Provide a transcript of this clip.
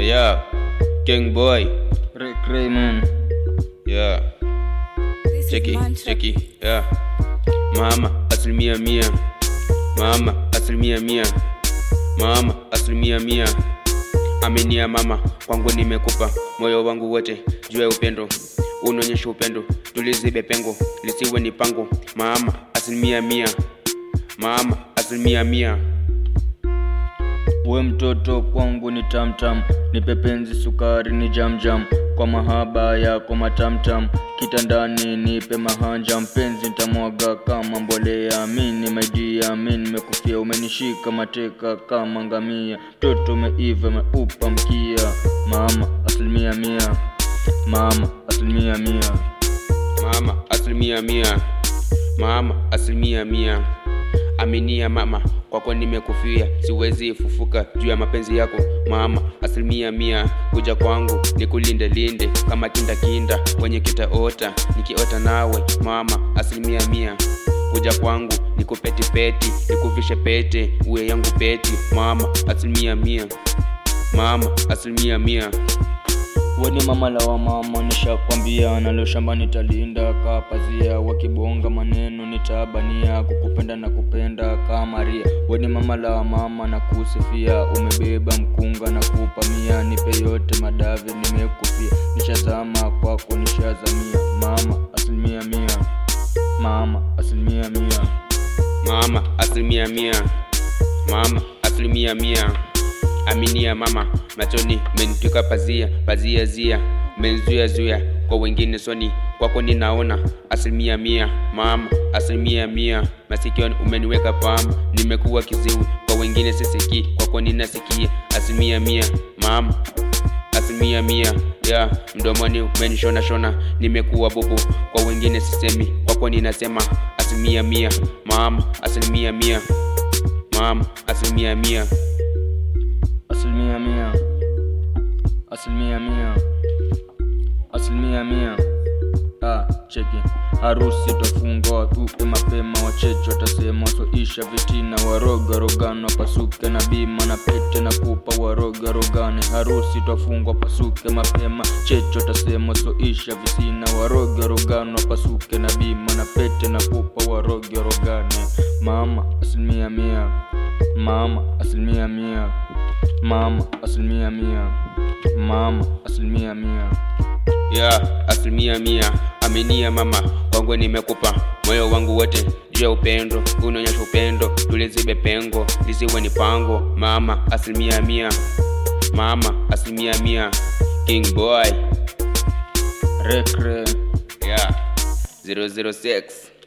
Yeah, King Boy. Ray Crayman. Yeah, This cheki, is Mantra. cheki. Yeah. Mama asilimia mia. Mama asilimia mia. Mama asilimia mia. Aminia mama, kwangu nimekupa moyo wangu wote juu ya upendo. Unaonyesha upendo, tulizibe pengo lisiwe ni pango. Mama asilimia mia. Mama asilimia mia. We mtoto kwangu ni tamtam, nipe penzi sukari ni jamjam, kwa mahaba yako matamtam, kitandani nipe mahanja, mpenzi nitamwaga kama mbolea, mini maidia, mini nimekufia, umenishika mateka kama ngamia, mtoto umeiva meupa mkia, mama asilimia mia, mama asilimia mia. Mama asilimia mia. Mama asilimia mia. Aminia mama, kwako nimekufia, siwezi fufuka juu ya mapenzi yako. Mama asilimia mia, kuja kwangu nikulinde linde kama kinda kinda kwenye kitaota, nikiota nawe. Mama asilimia mia, kuja kwangu nikupeti peti, nikuvishe pete, uwe yangu peti. Mama asilimia mia. Mama asilimia mia. Weni mama la wa mama, nishakwambia nalo shamba nitalinda kapazia, wakibonga maneno nitabania, kukupenda na kupenda kama ria. Weni mama la wa mama na kusifia, umebeba mkunga na kupamia, nipe yote madavi nimekufia, nishazama kwako nishazamia, mama asilimia mia, mama asilimia mia. Mama asilimia mia. Mama asilimia mia. Aminia mama, machoni menitwika pazia, pazia zia, menzuia zuia kwa wengine soni, kwako ninaona asilimia mia. Mama asilimia mia, masikioni umeniweka pamba, nimekuwa kiziwi kwa wengine sisikii, kwako ninasikia asilimia mia. Mama asilimia mia ya mdomoni umenishona shona, nimekuwa bubu kwa wengine sisemi, kwako ninasema asilimia mia. Mama asilimia mia. Mama asilimia mia. asilimia mia asilimia mia asilimia mia ah, cheki harusi tafungwa tupe mapema wacheche watasema wasoisha vitina waroga rogano pasuke na bima na pete na kupa waroga rogane harusi tafungwa pasuke mapema cheche watasema wasoisha visina waroga rogano pasuke na bima na pete na kupa waroga rogane mama asilimia mia mama asilimia mia mama asilimia mia mama asilimia mia ya asilimia mia. Aminia mama, kwangu nimekupa moyo wangu wote juu ya upendo, unaonyesha upendo, tulizibe pengo lisiwe ni pango. Mama asilimia mia. Mama asilimia mia. King Boy rekre ya 006